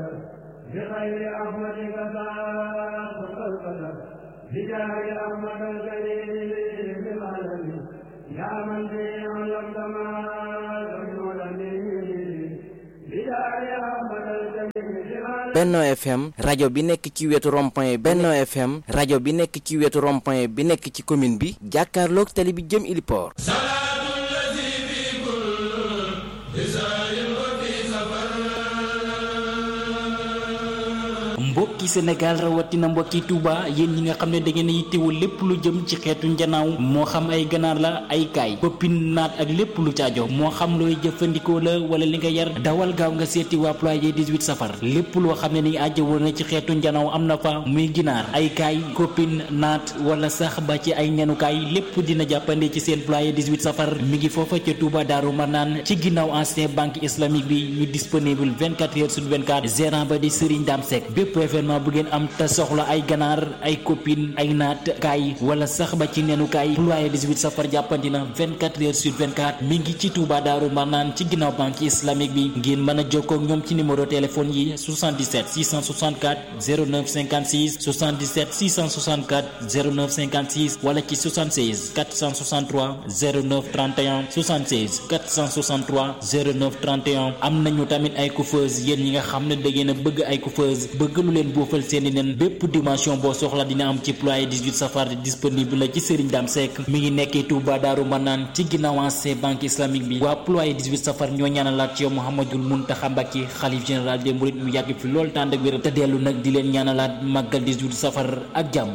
بخير رحمتك ساق القدر بجاه رحمة الكريم العالمين يا من به علمت ما لم يعلم بجاه رحمة الكريم Benno FM rajo bi nekk ci wetu rond-point Benno FM rajo bi nekk ci wetu rond-point bi nekk ci commune bi jàkkaarloog tali bi jëm Iliport mbokki Sénégal rawatina mbokki Touba yéen ñi nga xam ne da ngeen a yittewoo lépp lu jëm ci xeetu njanaaw moo xam ay ganaar la ay kaay koppin naat ak lépp lu caajo moo xam looy jëfandikoo la wala li nga yar dawal gaaw nga seeti waa ployé 18 safar lépp loo xam ne ni aajo woon na ci xeetu njanaaw am na fa muy ginaar ay kaay koppin naat wala sax ba ci ay ñanukaay lépp dina jàppande ci seen ployé 18 safar mi ngi foofa ca Touba Daaru Marnaan ci ginnaaw ancien banque islamique bi ñu disponible 24 heures sur 24 gérant ba di Serigne Dame Seck bépp événement bu ngeen am te soxla ay ganaar ay copine ay naat kaay wala sax ba ci nenu kaay ployé 18 safar jàppandi na 24 heures sur 24 mi ngi ci Touba Daaru Marnaan ci ginnaaw banque islamique bi ngeen mën a jokkoo ak ñoom ci numéro téléphone yi 77 664 09 56 77 664 09 56 wala ci 76 463 09 31 76 463 09 31 am nañu tamit ay coiffeuse yéen ñi nga xam ne da ngeen a bëgg ay coiffeuse bëgg lu leen boofal seeni nen bépp dimension boo soxla dina am ci ployé 18 safar disponible la ci Serigne Dame Seck mi ngi nekkee Touba Daaru Manaan ci ginnaaw ancien banque islamique bi waa ployé 18 safar ñoo ñaanalaat ci yow Mouhamadul Mountakha Mbacké xalif général des mourides mu yàgg fi lool tànd ak wér te dellu nag di leen ñaanalaat màggal 18 safar ak jàmm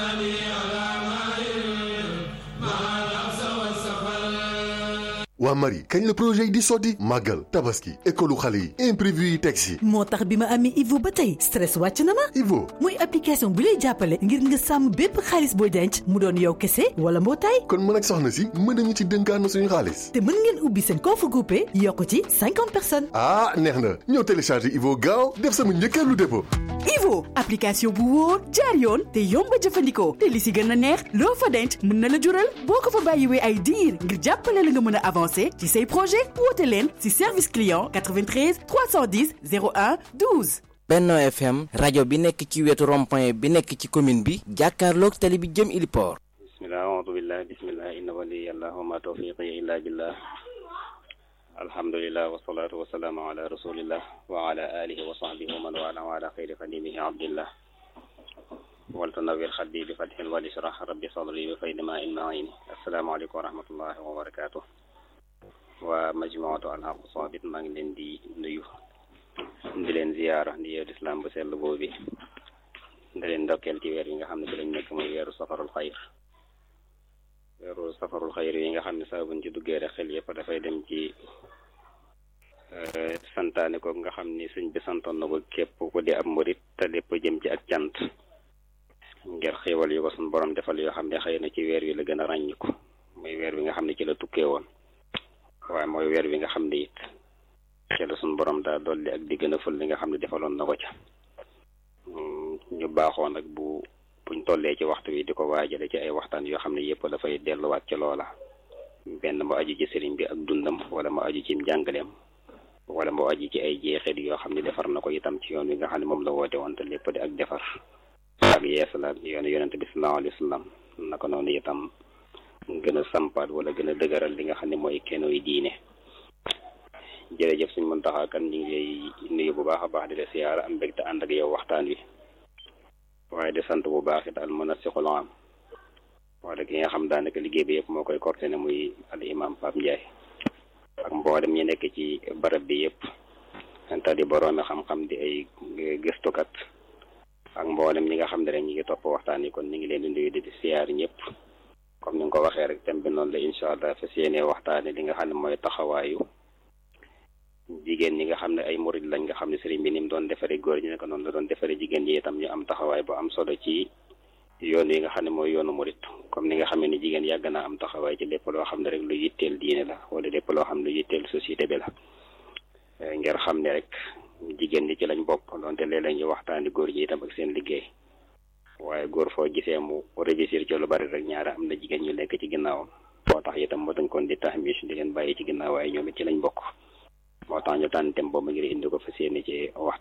waa Marie kañ la projet yi di sotti màggal tabaski école xale yi imprévu yi teg si moo tax bi ma amee Ivo ba tey stress wàcc na ma Ivo muy application bu lay jàppale ngir nga sàmm bépp xaalis booy denc mu doon yow kese wala mbootaay kon mën ak soxna si mën nañu ci dënkaan na suñu xaalis te mën ngeen ubbi seen compte groupé yokk ci cinquante personnes ah neex na ñëw télécharger Ivo gaaw def sama njëkkeelu dépôt Ivo application bu wóor jaar yoon te yomb a jëfandikoo te li si gën a neex loo fa denc mën na la jural boo ko fa bàyyiwee ay diir ngir jàppale la nga mën a avancer ci say projet woote leen ci service client 93 310 01 12. Benno FM rajo bi nekk ci wetu rond-point bi nekk ci commune bi jàkkaarloog tali bi jëm Iliport bismillah aoudu billah bismillah inna waliyallah wa ma tawfiqi illa billah alhamdulillah wasalaatu wasalaamu ala rasulillah wa ala alihi wa sahbihi wa man wala wa ala xayri xadimihi abdillah waltanawir xaddi bi fathin wal ishrah rabbi sadri bi faydi ma in maini asalaamaaleykum wa rahmatullahi wa barakatuh waa majmuatu al haq sabit maa ngi leen di nuyu di leen ziyaara di yeewu islam bu sell boobu di leen ndokkeel ci weer yi nga xam ne bi lañ nekk muy weeru safarul xayr weeru safarul xayr yi nga xam ne saa buñ ci duggee rek xel yëpp dafay dem ci santaane ko nga xam ni sëñ bi santoon na ko képp ku di ab murit te lépp jëm ci ak cant ngir xéewal yu ko suñ borom defal yoo xam ne xëy na ci weer wi la gën a ràññiku muy weer wi nga xam ne ci la tukkee woon waaye mooy weer wi nga xam ne it ci la suñ borom daa dolli ak di gën a ful li nga xam ne defaloon na ko ca ñu baaxoo nag bu buñ tollee ci waxtu wi di ko waajale ci ay waxtaan yoo xam ne yëpp dafay delluwaat ci loola benn mu aju ci sëriñ bi ak dundam wala mu aju ci njàngaleem wala mu aju ci ay jeexit yoo xam ne defar na ko itam ci yoon wi nga xam ne moom la woote woon te lépp di ak defar ak yeesalaat yoonu yonente bi sallallahu alayhi wa sallam naka noonu itam gën a sampaat wala gën a dëgëral li nga xam ne mooy kenoy diine jërëjëf suñ Muntaxa kan ñu ngi lay nuyu bu baax a baax di la siyaara am mbégte ànd ak yow waxtaan wi waaye di sant bu baax it al munasixul am wala ki nga xam daanaka liggéey bi yëpp moo koy coordonné muy al imam Pape Ndiaye ak mboolem ñi nekk ci barab bi yëpp te di boroomi xam-xam di ay gëstukat ak mboolem ñi nga xam ne rek ñi ngi topp waxtaan yi kon ñu ngi leen di nuyu di siyaar ñëpp comme ni nga ko waxee rek thème bi noonu la incha allah fas yéene waxtaane li nga xam ne mooy taxawaayu jigéen ñi nga xam ne ay murid lañ nga xam ne sëriñ bi ni mu doon defaree góor ñi ne ko noonu la doon defaree jigéen ñi itam ñu am taxawaay bu am solo ci yoon yi nga xam ne mooy yoonu murid comme ni nga xam ne jigéen yàgg naa am taxawaay ci lépp loo xam ne rek lu yitteel diine la wala lépp loo xam ne lu yitteel société bi la ngir xam ne rek jigéen ñi ci lañ bokk donte léeg-léeg ñu waxtaani góor ñi itam ak seen liggéey waaye góor foo gisee mu réussir ci lu bari rek ñaara am na jigéen ñu nekk ci ginnaawam moo tax itam moo dañ kon di tahmis di leen bàyyi ci ginnaaw waaye ñoom it ci lañ bokk moo tax ñu tànn thème boobu ngir indi ko fas yéene ci waxtaan yi incha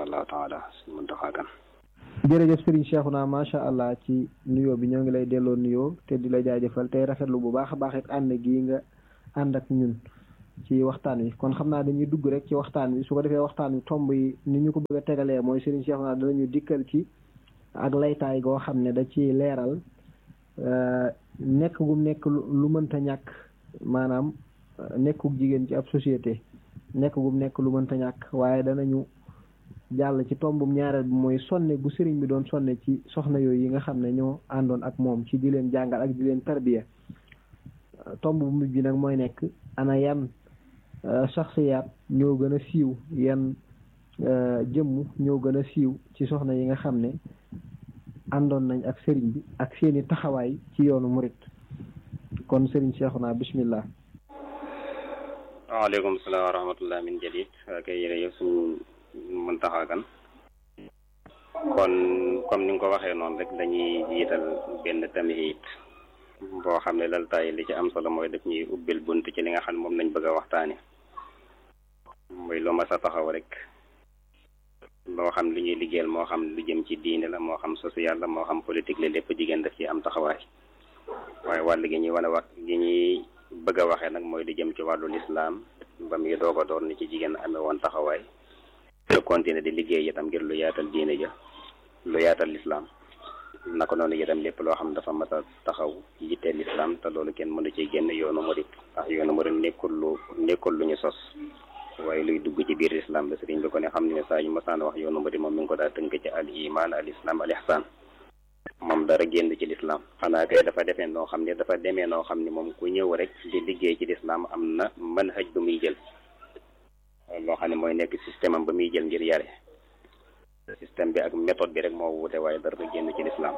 insha allahu taala suñ Muntaxa Kan jërëjëf Serigne Cheikhouna macha allah ci nuyoo bi ñoo ngi lay delloo nuyoo te di la jaajëfal tey rafetlu bu baax a baax it ànd gii nga ànd ak ñun ci waxtaan wi kon xam naa dañuy dugg rek ci waxtaan wi su ko defee waxtaan wi tomb yi ni ñu ko bëgg a tegalee mooy Serigne Cheikhouna danañu dikkal ci ak laytaay goo xam ne da ci leeral nekk gum nekk lu mënta ñàkk maanaam nekkug jigéen ci ab société nekk gum nekk lu mënta ñàkk waaye danañu jàll ci tombum ñaareel bi mooy sonne gu sëriñ bi doon sonne ci soxna yooyu yi nga xam ne ñoo àndoon ak moom ci di leen jàngal ak di leen tarbiya tomb bu mujj bi nag mooy nekk ana yan saxsiyaat ñoo gën a siiw yan jëmm ñoo gën a siiw ci soxna yi nga xam ne àndoon nañ ak sëriñ bi ak seeni taxawaay ci yoonu murit kon sëriñ Cheikhouna bismillah waaleykum salaam wa rahmatullah min jadid waa kay jërëjëf suñ Muntaxa Kan kon comme ni nga ko waxee noonu rek dañuy jiital benn tamit boo xam ne laltaay li ci am solo mooy daf ñuy ubbil bunt ci li nga xam ne moom lañ bëgg a waxtaane mooy lu ma sa taxaw rek loo xam li ñuy liggéeyal moo xam lu jëm ci diine la moo xam social la moo xam politique la lépp jigéen daf ci am taxawaay waaye wàll gi ñuy wane wax gi ñuy bëgg a waxee nag mooy lu jëm ci wàllu lislaam ba muy doog a door ni ci jigéen amee woon taxawaay te continuer di liggéey itam ngir lu yaatal diine ja lu yaatal lislaam naka noonu itam lépp loo xam dafa mat a taxaw yittee lislaam te loolu kenn mënu ci génn yoonu murit ndax yoonu murit nekkul lu nekkul lu ñu sos waaye luy dugg ci biir lislaam la sëriñ bi ko ne xam ne saa yu masaan wax yoonu murit moom mi ngi ko daa tënk ci al iman al islam al ihsan moom dara génn ci lislaam xanaa kay dafa defee noo xam ne dafa demee noo xam ne moom ku ñëw rek di liggéey ci lislaam am na manhaj bu muy jël loo xam ne mooy nekk système am ba muy jël ngir yare système bi ak méthode bi rek moo wuute waaye dara génn ci lislaam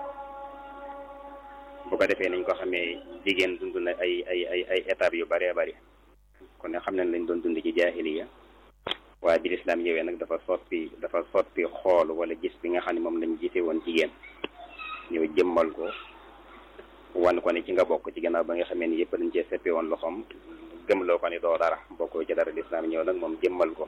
bu ko defee nañ ko xamee jigéen dund na ay ay ay ay étapes yu bëree bëri kon ne xam nañ lañ doon dund ci jaahiliya waaye bi lislaam ñëwee nag dafa soppi dafa soppi xool wala gis bi nga xam ne moom lañ gisee woon jigéen ñëw jëmmal ko wan ko ne ci nga bokk ci gannaaw ba nga xamee ni yëpp dañ cee seppi woon loxoom gëmloo ko ni doo dara bokkoo ci dara lislaam ñëw nag moom jëmmal ko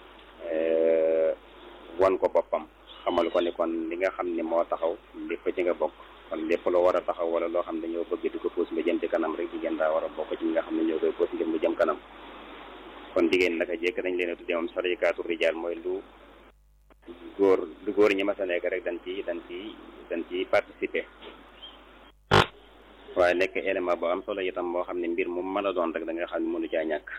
wan ko boppam xamal ko ni kon li nga xam ni moo taxaw lépp ci nga bokk kon lépp loo war a taxaw wala loo xam ne dañoo bëgg di ko puus mu jëm ci kanam rek jigéen daa war a bokk ci ñi nga xam ne ñoo koy puus ngir mu jëm kanam kon jigéen naka jekk dañ leen a tuddee moom sarikaatu rijaal mooy lu góor lu góor ñi mas a nekk rek dañ ci dañ ci dañ ci participer waaye nekk élément boo am solo itam boo xam ne mbir mu mën a doon rek da nga xam ne mënu caa ñàkk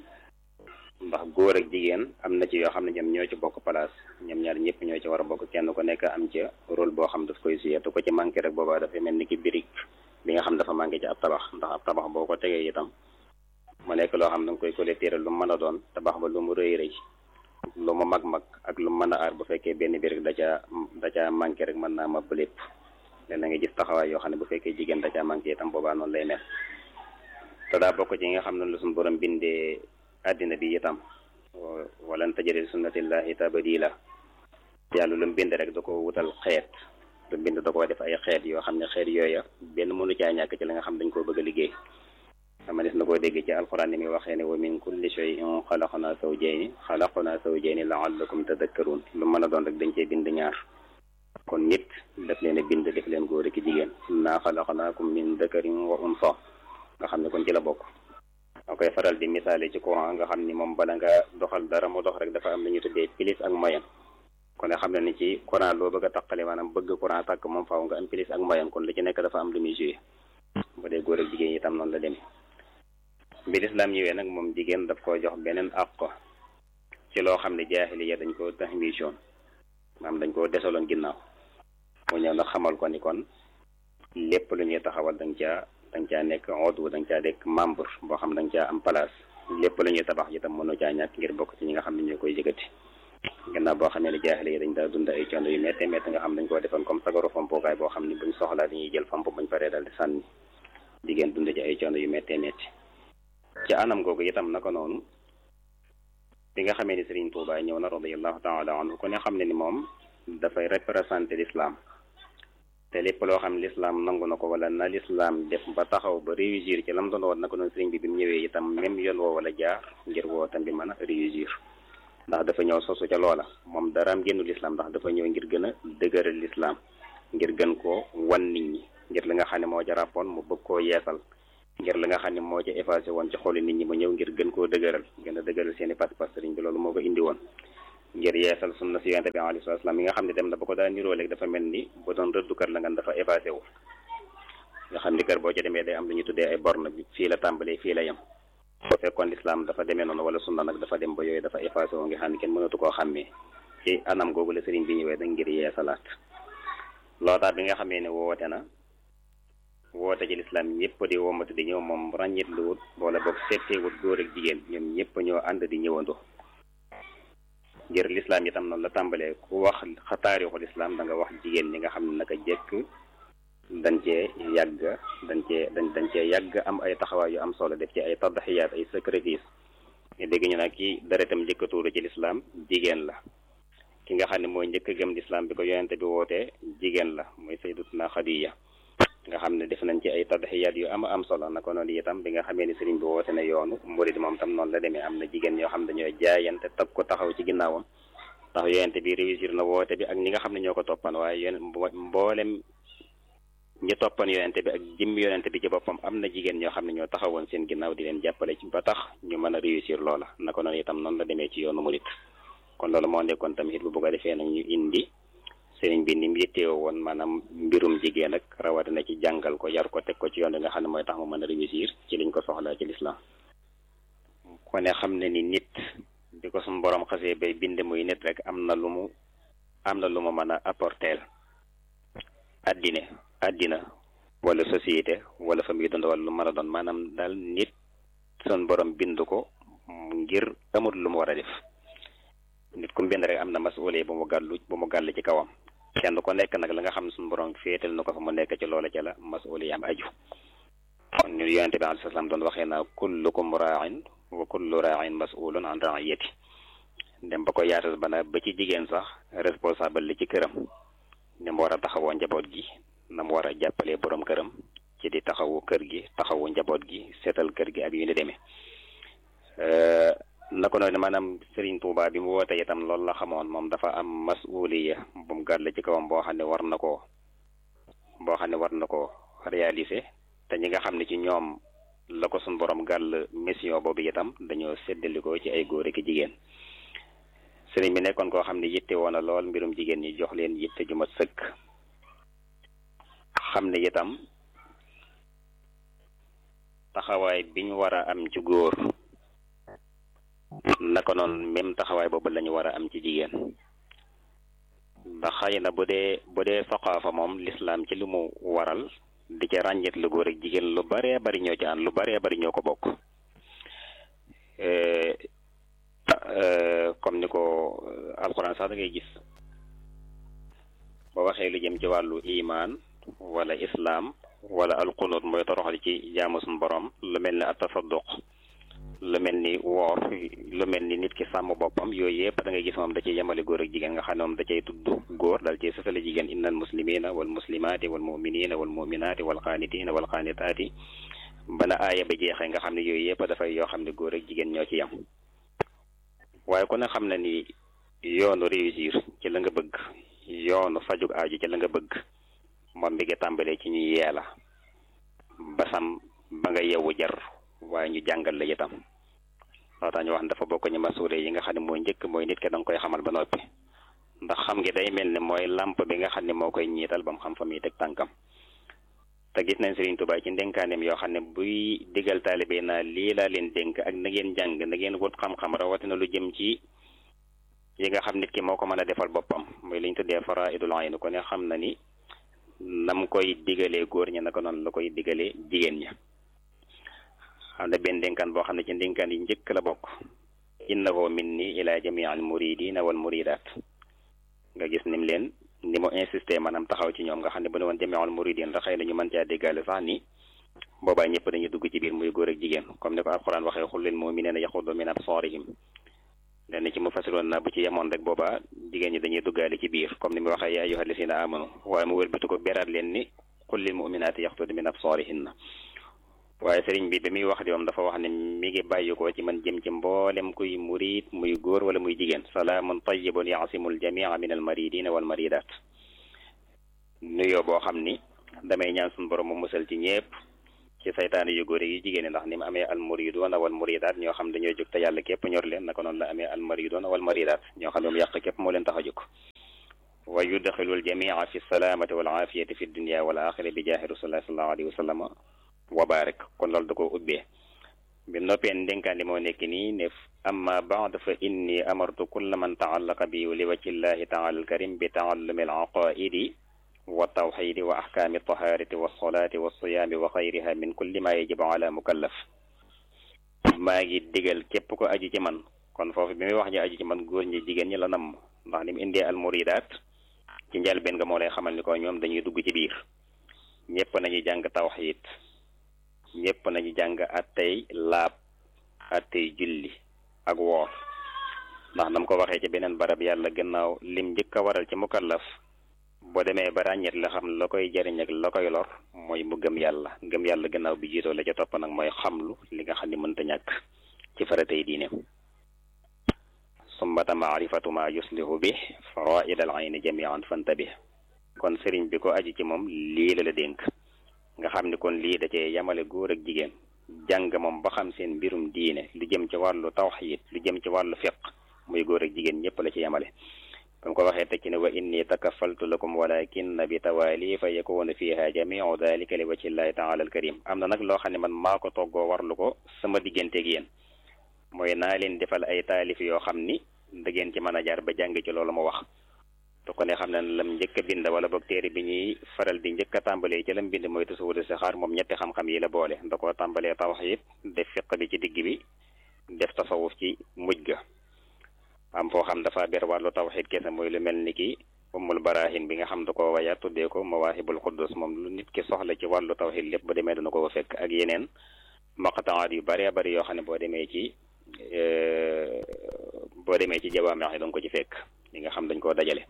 ndax góor ak jigéen am na ci yoo xam ne ñoom ñoo ci bokk place ñoom ñaar ñëpp ñoo ci war a bokk kenn ku nekk am ca rôle boo xam daf koy suyee te ko ci manqué rek boobaa dafay mel ni ki birig bi nga xam dafa manqué ci ab tabax ndax ab tabax boo ko tegee itam mu nekk loo xam da nga koy collecté lu mu mën a doon tabax ba lu mu rëy rëy lu mu mag-mag ak lu mu mën a aar bu fekkee benn birig da caa da caa manqué rek mën naa mab lépp len na nga gis taxawaay yoo xam ne bu fekkee jigéen da caa manqué itam boobaa noonu lay mel te daa bokk ci nga xam ne lu suñu borom bindee àddina bi itam walan tajida li sunnatillahi tabdila yàlla lu mu bind rek da ko wutal xeet lu mu bind da ko def ay xeet yoo xam ne xeet yooya benn mënu caa ñàkk ci la nga xam dañ koo bëgg a liggéey dama des na koo dégg ci alxuraan ni muy waxee ne wa min kulli shay'in xalaqna zawjayni xalaqna zawjayni la'allakum tadakkarun lu mën a doon rek dañ cee bind ñaar kon nit daf leen a bind def leen góor ak jigéen inna xalaqnaakum min dakarin wa unsa nga xam ne kon ci la bokk da koy faral di misaale ci courant nga xam ni moom bala nga doxal dara mu dox rek dafa am lu ñuy tuddee pilis ak moyen kon nga xam ne ni ci courant loo bëgg a taqale maanaam bëgg courant tàkk moom faaw nga am pilis ak moyen kon lu ci nekk dafa am lu muy joué bu dee góor ak jigéen itam noonu la demee bi lislaam ñëwee nag moom jigéen daf koo jox beneen àq ci loo xam ne jaahiliya dañ koo tahmisoon maanaam dañ koo desaloon ginnaaw mu ñëw nag xamal ko ni kon lépp lu ñuy taxawal dañ caa dañ caa nekk oddu dañ caa nekk membre boo xam dañ caa am place lépp lu ñuy tabax itam mënu caa ñàkk ngir bokk ci ñi nga xam ne ñoo koy yëkkati gannaaw boo xam ne ne jaaxle yi dañ daa dund ay coono yu métte métte nga xam dañ koo defoon comme sagaru fompukaay boo xam ne buñ soxlaa dañuy jël fomp buñ paree dal di sànni jigéen dund ci ay coono yu métte métti ci anam googu itam naka noonu bi nga xamee ni Serigne Touba ñëw na radiyallahu taala anhu ku ne xam ne ni moom dafay représenté l'islam te lépp loo xam l'islam nangu na ko wala na l'islam def ba taxaw ba réussir ci lam doon woon naka noonu Serigne bi bi mu ñëwee itam même yoon woo wala jaar ngir woo tam bi mën a réussir ndax dafa ñëw sosu ca loola moom daraam génnu lislaam ndax dafa ñëw ngir gën a dëgëral lislaam ngir gën koo wan nit ñi ngir li nga xam ne moo ca ràppoon mu bëgg koo yeesal ngir li nga xam ne moo ca effacé woon ci xoli nit ñi mu ñëw ngir gën koo dëgëral gën a dëgëral seeni pas-pas sëriñ bi loolu moo ko indi woon ngir yeesal sunna si yonente bi alayhi salaam yi nga xam ne dem na ba ko daa niroo léegi dafa mel ni bu doon rëddukat la nga dafa effacé wu nga xam ni kër boo ca demee day am lu ñu tuddee ay borne bi fii la tàmbalee fii la yem boo fekkoon lislaam dafa demee noonu wala sunna nag dafa dem ba yooyu dafa effacé wu nga xam ne kenn mënatu koo xàmmee ci anam googu la sëriñ bi ñëwee nag ngir yeesalaat lootaat bi nga xamee ne woote na woote ci lislaam ñëpp di womatu di ñëw moom ràññit lu wut wala boog seetteewut góor ak jigéen ñoom ñëpp ñoo ànd di ñëwandu ngir lislaam itam noonu la tàmbalee ku wax xa taarixu lislaam da nga wax jigéen ñi nga xam ne naka jekk dañ cee yàgg dañ cee dañ dañ cee yàgg am ay taxawaay yu am solo def ci ay tadaxiyaat ay sacrifice ñu dégg ñu nag ki deretam njëkk a tuuru ci lislaam jigéen la ki nga xam ne mooy njëkk a gëm lislaam bi ko yonente bi wootee jigéen la mooy sayyidatuna Xadiija nga xam ne def nañ ci ay tadaxiyaat yu am am solo naka noonu itam bi nga xamee ni sëriñ bi woote na yoonu murid moom tam noonu la demee am na jigéen ñoo xam ne dañoo jaayante tab ko taxaw ci ginnaawam ndax yonente bi réussir na woote bi ak ñi nga xam ne ñoo ko toppan waaye yéen mboolem ñi toppan yonente bi ak jëmmi yonente bi ci boppam am na jigéen ñoo xam ne ñoo taxawoon seen ginnaaw di leen jàppale ci ba tax ñu mën a réussir loola naka noonu itam noonu la demee ci yoonu murid kon loolu moo nekkoon tamit bu ko defee nag ñu indi sëriñ bi ni mu yitteewoo woon maanaam mbirum jigéen ak rawatina ci jàngal ko yar ko teg ko ci yoon bi nga xam ne mooy tax mu mën a réussir ci liñ ko soxlaa ci lislaam ko ne xam ne ni nit bi ko suñu borom xasee bay bind muy nit rek am na lu mu am na lu mu mën a apporteel addine addina wala société wala fa muy dund wala lu mën a doon maanaam daal nit suñu borom bind ko ngir amul lu mu war a def nit ku bind rek am na masuulee bu mu gàllu bu mu gàll ci kawam kenn ko nekk nag la nga xam ne suñu borom féetal na ko fa mu nekk ci loola ca la masuulee am aju kon ñu yonente bi alayhi salaam doon waxee naa kullukum raain wa kullu raain masulun an raiyati dem ba ko yaatal ba na ba ci jigéen sax responsable li ci këram ni mu war a taxawoo njaboot gi na mu war a jàppalee borom këram ci di taxawu kër gi taxawu njaboot gi seetal kër gi ak yu ni demee naka noonu maanaam Serigne Touba bi mu woote itam loolu la xamoon moom dafa am masuuliya bu mu gàll ci kawam boo xam ne war na koo boo xam ne war na koo réaliser te ñi nga xam ne ci ñoom la ko suñ borom gàll mission boobu itam dañoo séddalikoo ci ay góor ak jigéen sëriñ bi nekkoon koo xam ne yitte woon na lool mbirum jigéen ñi jox leen yitte ju ma sëkk xam ne itam taxawaay bi ñu war a am ci góor naka noonu même taxawaay boobu la ñu war a am ci jigéen ndax xëy na bu dee bu dee saqaafa moom lislaam ci lu mu waral di ca ràññet lu góor ak jigéen lu baree bari ñoo ci ànd lu baree bari ñoo ko bokk comme ni ko alxuraan sax da ngay gis ba waxee lu jëm ci wàllu imaan wala islaam wala alqunut mooy toroxal ci jaamu suñu borom lu mel ni atasadduq lu mel ni woor lu mel ni nit ki sàmm boppam yooyu yëpp da ngay gis moom da cay yemale góor ak jigéen nga xam ne moom da cay tudd góor dal cay sësale jigéen innal muslimina wal muslimaati wal muminina wal muminaati wal qaanitina wal qaanitaati bana aaya ba jeexee nga xam ne yooyu yëpp dafay yoo xam ne góor ak jigéen ñoo ci yem waaye ku ne xam na ni yoonu réussir ci la nga bëgg yoonu fajug aaju ci la nga bëgg moom bi nga tàmbalee ci ñu yee la basam ba nga yewu jar waaye ñu jàngal la itam loo tax ñu wax ne dafa bokk ñu masuure yi nga xam ne mooy njëkk mooy nit ki da nga koy xamal ba noppi ndax xam ngi day mel ne mooy làmp bi nga xam ne moo koy ñiital ba mu xam fa muy teg tànkam te gis nañ Serigne Touba ci ndénkaaneem yoo xam ne buy digal taalibe naa lii laa leen dénk ak na ngeen jàng na ngeen wut xam-xam rawatina lu jëm ci yi nga xam nit ki moo ko mën a defal boppam mooy li ñu tuddee faraidul ayn ko ne xam na ni nam koy digalee góor ñi naka noonu la koy digalee jigéen ña xam ne benn dénkaan boo xam ne ci ndénkaan yi njëkk la bokk innahu minni ila jamii al muridina wal muridat nga gis nim leen ni mu insisté maanaam taxaw ci ñoom nga xam ne bu ne woon jamii al muridin da xëy na ñu mën caa déggaale sax ni boobaa ñëpp dañuy dugg ci biir muy góor ak jigéen comme ni ko alquran waxee xul lil muminina yaxudu min absarihim lenn ci mu fasiroon na bu ci yemoon rek boobaa jigéen ñi dañuy duggaale ci biir comme ni mu waxee yaa ayyuha alladina amanu waaye mu wëlbati ko beraat leen ni xul lil muminaati yaxudu min absarihinna waaye sëriñ bi bi muy wax di moom dafa wax ne mi ngi bàyyi ko ci man jëm ci mboolem kuy murid muy góor wala muy jigéen salaamun tayyibun yaasimul jamia min al maridina wal maridat nuyoo boo xam ni damay ñaan suñu borom mu musal ci ñépp ci saytaane yu góor yi jigéen ñi ndax ni mu amee al muridoona wal maridat ñoo xam dañoo jóg te yàlla képp ñor leen naka noonu la amee al maridoona wal maridat ñoo xam ne mu yàq képp moo leen tax a jóg wa yudxilu al jamia fi salaamati wal aafiyati fi dunia wal axira bi jaahi rasulillahi sallallahu alayhi wa sallam wa barik kon loolu da koo ubbee bi noppee ndénkaan li moo nekk nii ne amma baad fa inni amartu kulla man taallaqa bi li wajhi llahi taala alkarim bi taallumi al aqaidi wa tawxidi wa ahkaami taharati wa solaati wa siyaami wa xayriha min kulli ma yajibu ala mukallaf maa ngi digal képp ko aju ci man kon foofu bi muy wax ñi aju ci man góor ñi jigéen ñi la namm ndax ni mu indee al muridaat ci njëlbeen nga moo lay xamal ni ko ñoom dañuy dugg ci biir ñëpp nañu jàng tawxid ñëpp nañu jàng attey laab attey julli ak woor ndax nam ko waxee ci beneen barab yàlla gannaaw lim njëkk a waral ci mukallaf boo demee ba ràññeet la xam la koy jariñ ak la koy lor mooy mu gëm yàlla gëm yàlla gannaaw bi jiitoo la ca topp nag mooy xamlu li nga xam ni mënta ñàkk ci faratay diine summata maarifatu ma yuslihu bi faraid al ayni jamian fantabih kon sëriñ bi ko aji ci moom lii la la dénk nga xam ni kon lii da cee yamale góor ak jigéen jàng moom ba xam seen mbirum diine lu jëm ci wàllu tawxiid lu jëm ci wàllu fiq muy góor ak jigéen ñëpp la ci yamale ba mu ko waxee teg ci ne wa inni takafaltu lakum walakin bi tawaali fa yakuna fiha jamiu dalika li wajhi llahi taala al karim am na nag loo xam ne man maa ko toggoo warlu ko sama digganteeg yéen mooy naa leen defal ay taalif yoo xam ni da ngeen ci mën a jaar ba jàng ci loolu ma wax te ko ne xam ne lam njëkk a bind wala boog téere bi ñuy faral di njëkk a tàmbalee ci lam bind mooy tasawudu sixaar moom ñetti xam-xam yi la boole da koo tàmbalee tawxiid def fiq bi ci digg bi def tasawuf ci mujj ga am foo xam dafa ber wàllu tawxiid kese mooy lu mel ni ki ummul barahin bi nga xam da ko waya tuddee ko mawaahibul quddus moom lu nit ki soxla ci wàllu tawxiid lépp ba demee dana ko fekk ak yeneen maqtaat yu bëree bëri yoo xam ne boo demee ci boo demee ci jawaamix yi danga ko ci fekk li nga xam dañ koo dajale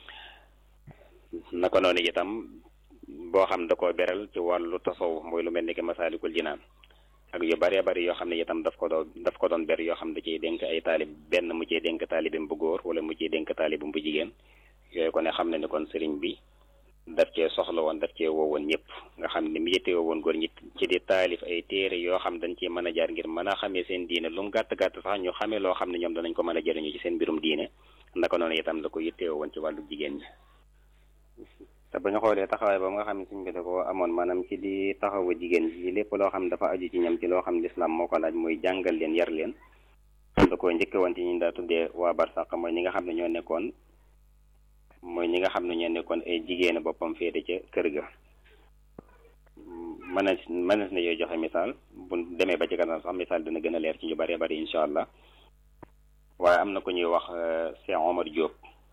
naka noonu itam boo xam da koo beral ci wàllu tasawuf mooy lu mel ni ki masaalikul jinaan ak yu bëree bëri yoo xam ne itam daf ko doon daf ko doon ber yoo xam da ciy dénk ay taalib benn mu ciy dénk taalibam bu góor wala mu ciy dénk taalibam bu jigéen yooyu ko ne xam ne ni kon sëriñ bi daf cee soxla woon daf cee woowoon ñëpp nga xam ne mu yëttee woon góor ñi ci di taalif ay téere yoo xam dañ ciy mën a jaar ngir mën a xamee seen diine lu mu gàtt-gàtt sax ñu xamee loo xam ne ñoom danañ ko mën a jëriñu ci seen mbirum diine naka noonu itam la ko yëttee woon ci wàllu jigéen ñi te ba ñu xoolee taxawaay ba nga xam ne suñ bi da ko amoon maanaam ci di taxawu jigéen ji lépp loo xam dafa aju ci ñoom ci loo xam lislaam moo ko laaj muy jàngal leen yar leen da ko njëkke woon ci ñu daa tuddee waa barsàq mooy ñi nga xam ne ñoo nekkoon mooy ñi nga xam ne ñoo nekkoon ay jigéen boppam féete ca kër ga mënees mënees na yooyu joxe misaal bu demee ba ci kanam sax misaal dina gën a leer ci ñu bëree bëri incha allah waaye am na ku ñuy wax Cheikh Omar Diop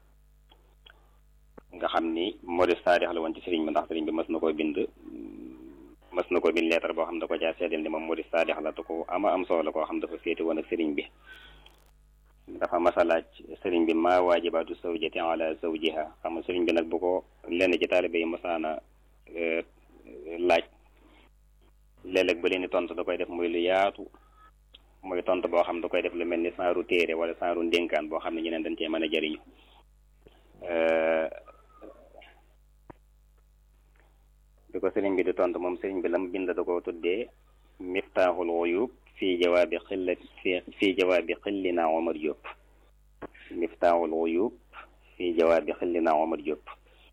nga xam ni Modou Sadikh la woon ci sëriñ bi ndax sëriñ bi mës na koo bind mës na koo bind leetar boo xam da ko caa seedeel ni moom Modou Sadikh la te ko ama am solo la koo xam dafa féete woon ak sëriñ bi dafa masalaaj sëriñ bi maa waajibaatu zawjati ala zawjiha xam nga sëriñ bi nag bu ko lenn ci taalibe yi masaana laaj léeg-léeg ba leen di tontu da koy def muy lu yaatu muy tontu boo xam da koy def lu mel ni saaru téere wala saaru ndénkaan boo xam ne ñeneen dañ cee mën a jëriñu bi ko sëriñ bi di tontu moom sëriñ bi lam bind da ko tuddee miftaaxul uyub fii jawaabi xilla fi fii jawaabi xillina Omar Diop miftaaxul uyub fii jawaabi xillina Omar Diop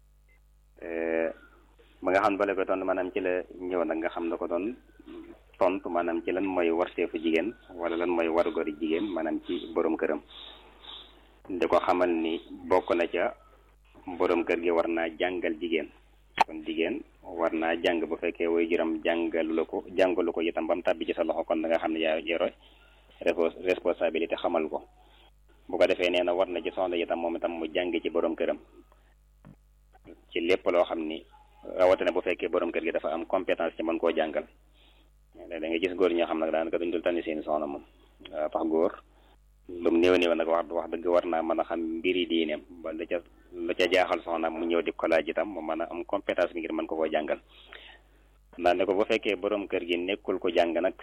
ba nga xam ne bale ko tontu maanaam ci la ñëw nag nga xam ne ko doon tontu maanaam ci lan mooy warteefu jigéen wala lan mooy wargori jigéen maanaam ci borom këram di ko xamal ni bokk na ca borom kër gi war naa jàngal jigéen kon jigéen war naa jàng bu fekkee way juram jàngalu la ko jàngalu ko itam ba mu tàbbi ci sa loxo kon da nga xam ne yaa yore responsabilité xamal ko bu ko defee nee na war na ci soxna itam moom itam mu jàng ci borom këram ci lépp loo xam ni rawatina bu fekkee borom kër gi dafa am compétence ci mën koo jàngal da nga gis góor ñoo xam nag daanaka duñ dul tànni seeni soxna moom waaw tax góor lu mu néew néew nag wax wax dëgg war naa mën a xam mbiri diineem ba la ca la ca jaaxal soxnaam mu ñëw di ko laaj itam mu mën a am compétence bi ngir mën ko koo jàngal ndaa ne ko bu fekkee borom kër gi nekkul ko jàng nag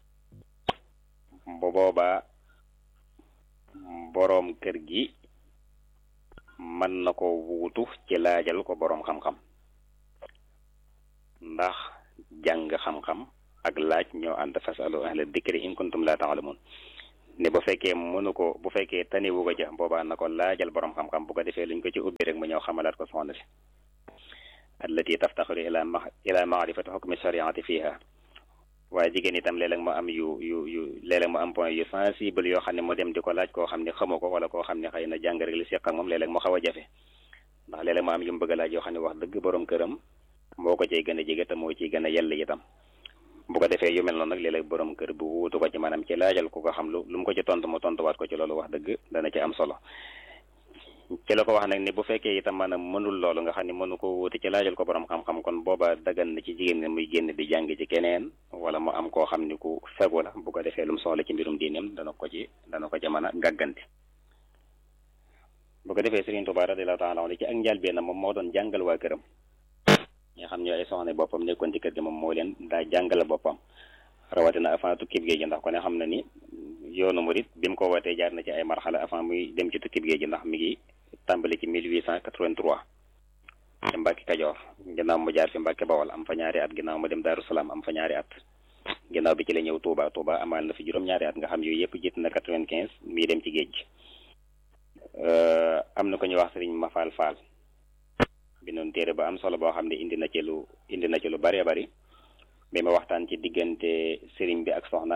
bu boobaa boroom kër gi mën na ko wuutu ci laajal ko boroom xam-xam ndax jàng xam-xam ak laaj ñoo ànd fasalu ahla dikri in kuntum la ta'lamun ne bu fekkee mënu ko bu fekkee taniwu ko ja boobaa na ko laajal boroom xam-xam bu ko defee luñ ko ci ubbi rek mu ñëw xamalaat ko soxna si allati taftaxiru ila ma ila maarifati xukmi shariati fiha waaye jigéen itam léeg-léeg mu am yu yu yu léeg-léeg mu am point yu sensible yoo xam ne mu dem di ko laaj koo xam ne xamu ko wala koo xam ne xëy na jàng rek li seq ak moom léeg-léeg mu xaw a jafe ndax léeg-léeg mu am yu mu bëgg a laaj yoo xam ne wax dëgg borom këram moo ko cay gën a jege te moo ciy gën a yell itam bu ko defee yu mel noonu nag léeg-léeg borom kër bu wuutu ko ci maanaam ci laajal ku ko xam lu lu mu ko ci tontu mu tontuwaat ko ci loolu wax dëgg dana ci am solo ci la ko wax nag ni bu fekkee itam maanaam mënul loolu nga xam ne mënu ko wuute ci laajal ko borom xam-xam kon booba dagan na ci jigéen ne muy génn di jàng ci keneen wala mu am koo xam ni ku fegu la bu ko defee lu mu soxla ci mbirum diineem dana ko ci dana ko ci mën a gàgganti bu ko defee Serigne Touba radiyallahu ta'ala anhu ci ak njëlbéen moom moo doon jàngal waa këram ñi xam ñoo ay soxna boppam nekkoon ci kër gi moom moo leen daa jàngale boppam rawatina avant tukkib géej gi ndax ko ne xam na ni yoonu murit bi mu ko wootee jaar na ci ay marxala avant muy dem ci tukkib géej gi ndax mi ngi tàmbali ci 1883 ci Mbàkke Kajoor ginnaaw mu jaar fi Mbàkke Bawol am fa ñaari at ginnaaw mu dem Daaru Salaam am fa ñaari at ginnaaw bi ci la ñëw Touba Touba amal na fi juróom-ñaari at nga xam yooyu yëpp jiit na 95 mii dem ci géej gi am na ko ñuy wax Sëriñ Mafal Fall bi noonu téere ba am solo boo xam ne indi na ci lu indi na ci lu bëree bëri bi ma waxtaan ci diggante sëriñ bi ak soxna